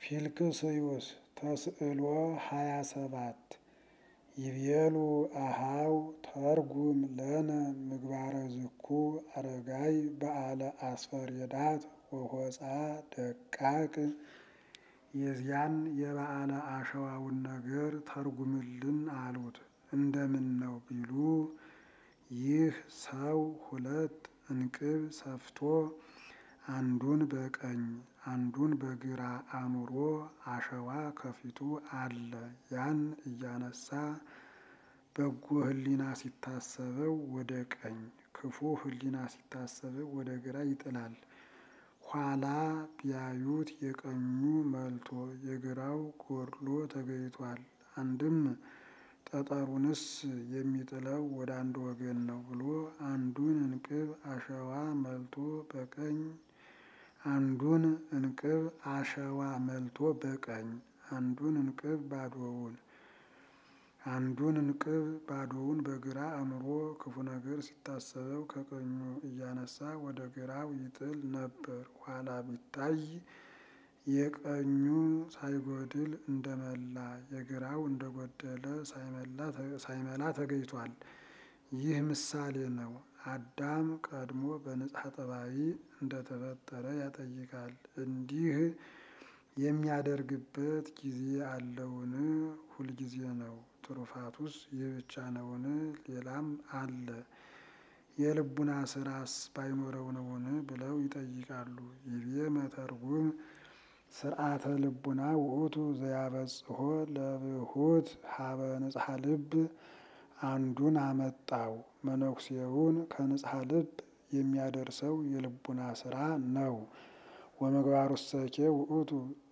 ፊልክስዩስ ተስዕሎ ሃያ ሰባት ይቤሉ አሃው ተርጉም ለነ ምግባረ ዝኩ አረጋይ በዓለ አስፈሬዳት ወሆፃ ደቃቅ የዚያን የበዓለ አሸዋውን ነገር ተርጉምልን አሉት። እንደምን ነው ቢሉ ይህ ሰው ሁለት እንቅብ ሰፍቶ አንዱን በቀኝ አንዱን በግራ አኑሮ አሸዋ ከፊቱ አለ። ያን እያነሳ በጎ ሕሊና ሲታሰበው ወደ ቀኝ፣ ክፉ ሕሊና ሲታሰበው ወደ ግራ ይጥላል። ኋላ ቢያዩት የቀኙ መልቶ የግራው ጎድሎ ተገይቷል። አንድም ጠጠሩንስ የሚጥለው ወደ አንድ ወገን ነው ብሎ አንዱን እንቅብ አሸዋ መልቶ በቀኝ አንዱን እንቅብ አሸዋ መልቶ በቀኝ አንዱን እንቅብ ባዶውን አንዱን እንቅብ ባዶውን በግራ አኑሮ ክፉ ነገር ሲታሰበው ከቀኙ እያነሳ ወደ ግራው ይጥል ነበር። ኋላ ቢታይ የቀኙ ሳይጎድል እንደመላ የግራው እንደጎደለ ሳይመላ ተገይቷል። ይህ ምሳሌ ነው። አዳም ቀድሞ በንጽሐ ጠባይ እንደተፈጠረ ያጠይቃል። እንዲህ የሚያደርግበት ጊዜ አለውን? ሁልጊዜ ነው። ትሩፋቱስ ይህ ብቻ ነውን? ሌላም አለ። የልቡና ስራስ ባይኖረው ነውን? ብለው ይጠይቃሉ። ይቤ መተርጉም ስርዓተ ልቡና ውእቱ ዘያበጽሖ ለብሁት ሀበ ንጽሐ ልብ አንዱን አመጣው። መነኩሴውን ከንጽሐ ልብ የሚያደርሰው የልቡና ስራ ነው። ወምግባሩሰኬ ውእቱ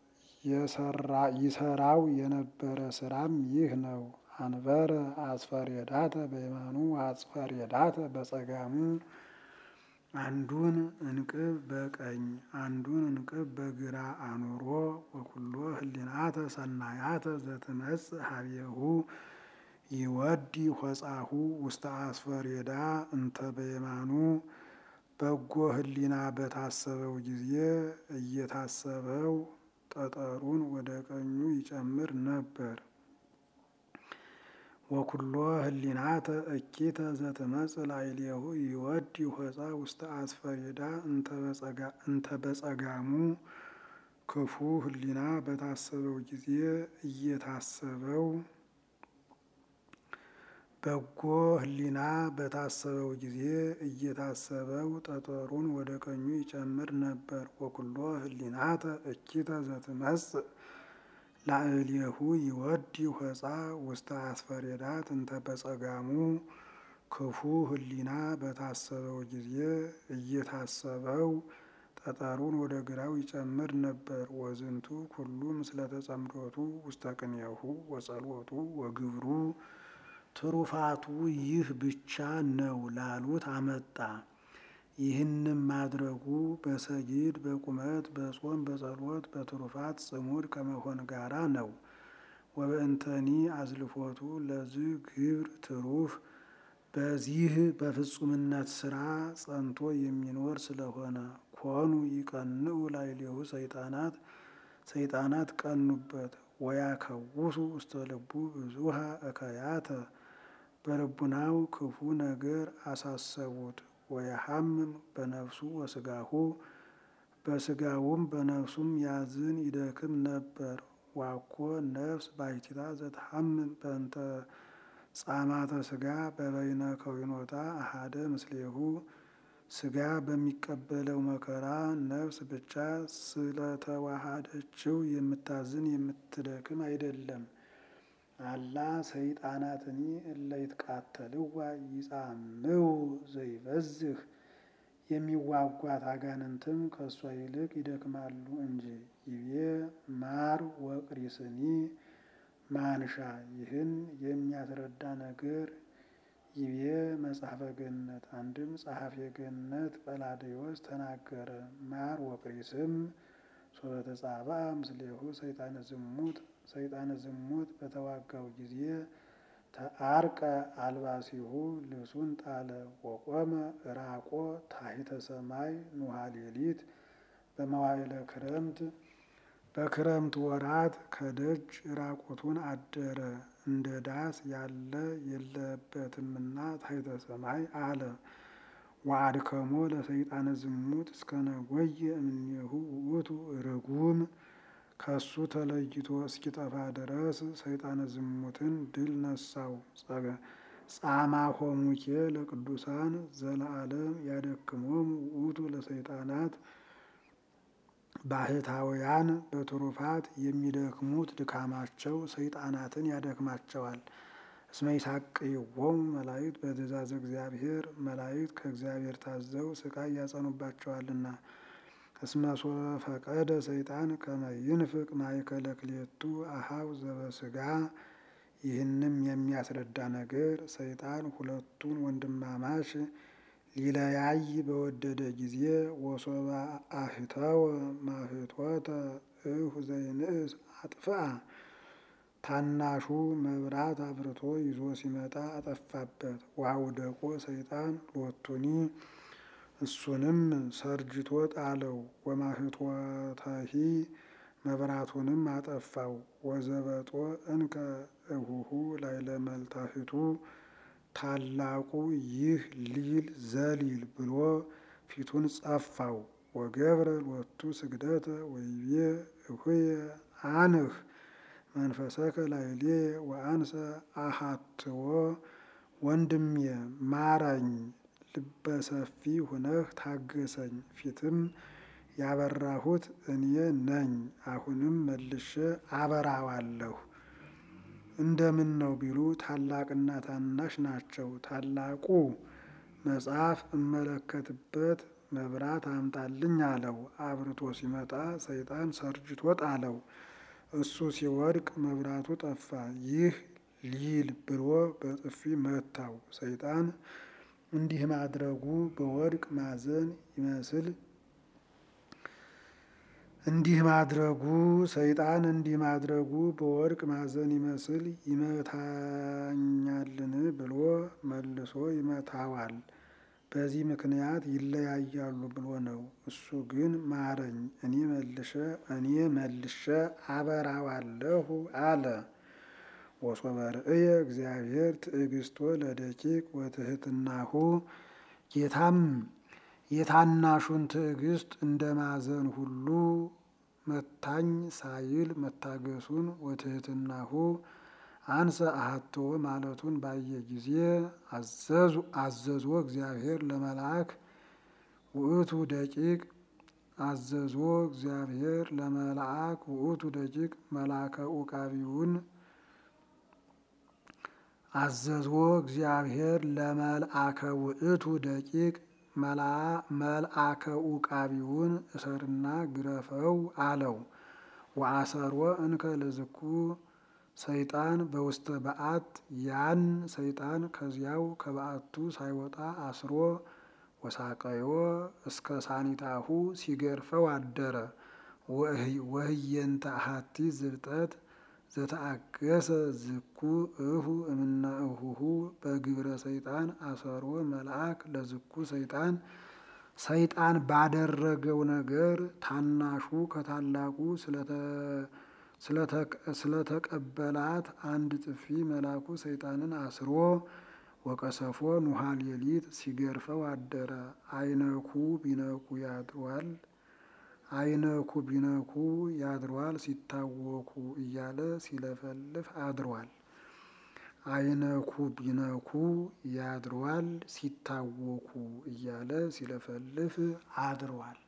ይሰራው የነበረ ስራም ይህ ነው። አንበረ አስፈሬዳተ በየማኑ አስፈሬዳተ በጸጋሙ አንዱን እንቅብ በቀኝ አንዱን እንቅብ በግራ አኑሮ ወኩሎ ህሊናተ ሰናያተ ዘትመጽእ ሀቤሁ ይወዲ ሆጻሁ ውስተ አስፈሬዳ እንተ በየማኑ በጎ ህሊና በታሰበው ጊዜ እየታሰበው ጠጠሩን ወደ ቀኙ ይጨምር ነበር። ወኩሎ ህሊናተ እኪተ ዘትመጽእ ላዕሌሁ ይወዲ ሆጻ ውስተ አስፈሬዳ እንተ በጸጋሙ ክፉ ህሊና በታሰበው ጊዜ እየታሰበው በጎ ህሊና በታሰበው ጊዜ እየታሰበው ጠጠሩን ወደ ቀኙ ይጨምር ነበር። ወኩሎ ህሊናተ እኪተ ዘትመጽእ ላዕሌሁ ይወዲ ሆጻ ውስተ አስፈሬዳት እንተ በጸጋሙ ክፉ ህሊና በታሰበው ጊዜ እየታሰበው ጠጠሩን ወደ ግራው ይጨምር ነበር። ወዝንቱ ኩሉ ምስለ ተጸምዶቱ ውስተ ቅኔሁ ወጸሎቱ ወግብሩ ትሩፋቱ ይህ ብቻ ነው ላሉት አመጣ። ይህንም ማድረጉ በሰጊድ በቁመት በጾም በጸሎት በትሩፋት ጽሙድ ከመሆን ጋራ ነው። ወበእንተኒ አዝልፎቱ ለዚህ ግብር ትሩፍ በዚህ በፍጹምነት ስራ ጸንቶ የሚኖር ስለሆነ ኮኑ ይቀንኡ ላዕሌሁ ሰይጣናት ሰይጣናት ቀኑበት ወያከውሱ ውስተ ልቡ ብዙሃ እከያተ በልቡናው ክፉ ነገር አሳሰቡት። ወየሐምም በነፍሱ ወስጋሁ በስጋውም በነፍሱም ያዝን ይደክም ነበር። ዋኮ ነፍስ ባሕቲታ ዘትሐምም በእንተ ጻማተ ስጋ በበይነ ከዊኖታ አሃደ ምስሌሁ ስጋ በሚቀበለው መከራ ነፍስ ብቻ ስለተዋሃደችው የምታዝን የምትደክም አይደለም። አላ ሰይጣናትኒ እለ ይትቃተልዋ ይጻምው ዘይበዝህ የሚዋጓት አጋንንትም ከእሷ ይልቅ ይደክማሉ እንጂ። ይቤ ማር ወቅሪስኒ ማንሻ ይህን የሚያስረዳ ነገር ይቤ መጽሐፈ ገነት አንድም ጸሐፌ ገነት ጰላዴዎስ ተናገረ። ማር ወቅሪስም ሶበተጻባ ምስሌሁ ሰይጣነ ዝሙት ሰይጣነ ዝሙት በተዋጋው ጊዜ ተአርቀ አልባሲሁ ልብሱን ጣለ። ወቆመ ራቆ ታሕተ ሰማይ ኑሃ ሌሊት በመዋዕለ ክረምት በክረምት ወራት ከደጅ ራቁቱን አደረ። እንደ ዳስ ያለ የለበትምና ታሕተ ሰማይ አለ። ወአድከሞ ለሰይጣነ ዝሙት እስከ ነጐየ እምኔሁ ውእቱ ርጉም ከሱ ተለይቶ እስኪጠፋ ድረስ ሰይጣነ ዝሙትን ድል ነሳው። ጻማ ሆሙኬ ለቅዱሳን ዘለዓለም ያደክሞሙ ውእቱ ለሰይጣናት ባህታውያን በትሩፋት የሚደክሙት ድካማቸው ሰይጣናትን ያደክማቸዋል። እስመ ይሳቅይዎሙ መላእክት በትእዛዘ እግዚአብሔር መላእክት ከእግዚአብሔር ታዘው ስቃይ ያጸኑባቸዋልና። እስመ ሶበ ፈቀደ ሰይጣን ከመ ይንፍቅ ማእከለ ክልኤቱ አኀው ዘበሥጋ ይህንም የሚያስረዳ ነገር ሰይጣን ሁለቱን ወንድማማች ሊለያይ በወደደ ጊዜ ወሶበ አህተወ ማህቶተ እሁ ዘይንእስ አጥፍአ ታናሹ መብራት አብርቶ ይዞ ሲመጣ አጠፋበት። ወአውደቆ ሰይጣን ሎቱኒ እሱንም ሰርጅቶ ጣለው። ወማህቶተሂ መብራቱንም አጠፋው። ወዘበጦ እንከ እሁሁ ላዕለ መልታህቱ ታላቁ ይህ ሊል ዘሊል ብሎ ፊቱን ጸፋው። ወገብረ ሎቱ ስግደተ ወይቤ እሁየ አንህ መንፈሰከ ላዕሌ ወአንሰ አሃትዎ ወንድሜ ማረኝ፣ ልበሰፊ ሁነህ ታገሰኝ፣ ፊትም ያበራሁት እኔ ነኝ፣ አሁንም መልሼ አበራዋለሁ። እንደምን ነው ቢሉ ታላቅና ታናሽ ናቸው። ታላቁ መጽሐፍ እመለከትበት መብራት አምጣልኝ አለው። አብርቶ ሲመጣ ሰይጣን ሰርጅቶ ጣለው። እሱ ሲወድቅ መብራቱ ጠፋ። ይህ ሊል ብሎ በጥፊ መታው። ሰይጣን እንዲህ ማድረጉ በወድቅ ማዘን ይመስል እንዲህ ማድረጉ ሰይጣን እንዲህ ማድረጉ በወድቅ ማዘን ይመስል ይመታኛልን ብሎ መልሶ ይመታዋል። በዚህ ምክንያት ይለያያሉ ብሎ ነው። እሱ ግን ማረኝ፣ እኔ መልሼ እኔ መልሼ አበራዋለሁ አለ። ወሶበ ርእየ እግዚአብሔር ትዕግስቶ ለደቂቅ ወትሕትናሁ ጌታም የታናሹን ትዕግስት እንደ ማዘን ሁሉ መታኝ ሳይል መታገሱን ወትሕትናሁ አንሰ አሐትዎ ማለቱን ባየ ጊዜ አዘዞ እግዚአብሔር ለመልአክ ውእቱ ደቂቅ አዘዞ እግዚአብሔር ለመልአክ ውእቱ ደቂቅ መልአከ ኡቃቢውን አዘዞ እግዚአብሔር ለመልአከ ውእቱ ደቂቅ መልአከ ኡቃቢውን እሰርና ግረፈው አለው። ወአሰሮ እንከ ለዝኩ ሰይጣን በውስተ በዓት ያን ሰይጣን ከዚያው ከበዓቱ ሳይወጣ አስሮ ወሳቀዮ እስከ ሳኒታሁ ሲገርፈው አደረ። ወህየንተ አሐቲ ዝብጠት ዘተአገሰ ዝኩ እሁ እምነ እሁሁ በግብረ ሰይጣን አሰሮ መልአክ ለዝኩ ሰይጣን ሰይጣን ባደረገው ነገር ታናሹ ከታላቁ ስለተቀበላት አንድ ጥፊ መልአኩ ሰይጣንን አስሮ ወቀሰፎ ኑሃ ሌሊት ሲገርፈው አደረ። አይነኩ ቢነኩ ያድሯል አይነኩ ቢነኩ ያድሯል ሲታወኩ እያለ ሲለፈልፍ አድሯል። አይነኩ ቢነኩ ያድሯል ሲታወኩ እያለ ሲለፈልፍ አድሯል።